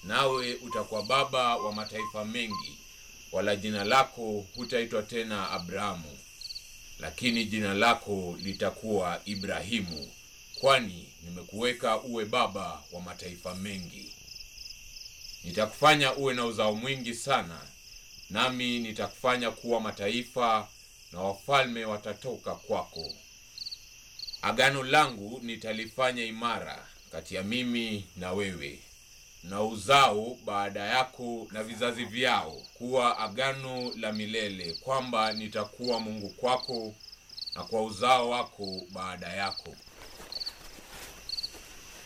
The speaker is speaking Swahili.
nawe utakuwa baba wa mataifa mengi, wala jina lako hutaitwa tena Abrahamu, lakini jina lako litakuwa Ibrahimu, kwani nimekuweka uwe baba wa mataifa mengi. Nitakufanya uwe na uzao mwingi sana, nami nitakufanya kuwa mataifa, na wafalme watatoka kwako. Agano langu nitalifanya imara kati ya mimi na wewe na uzao baada yako na vizazi vyao, kuwa agano la milele, kwamba nitakuwa Mungu kwako na kwa uzao wako baada yako,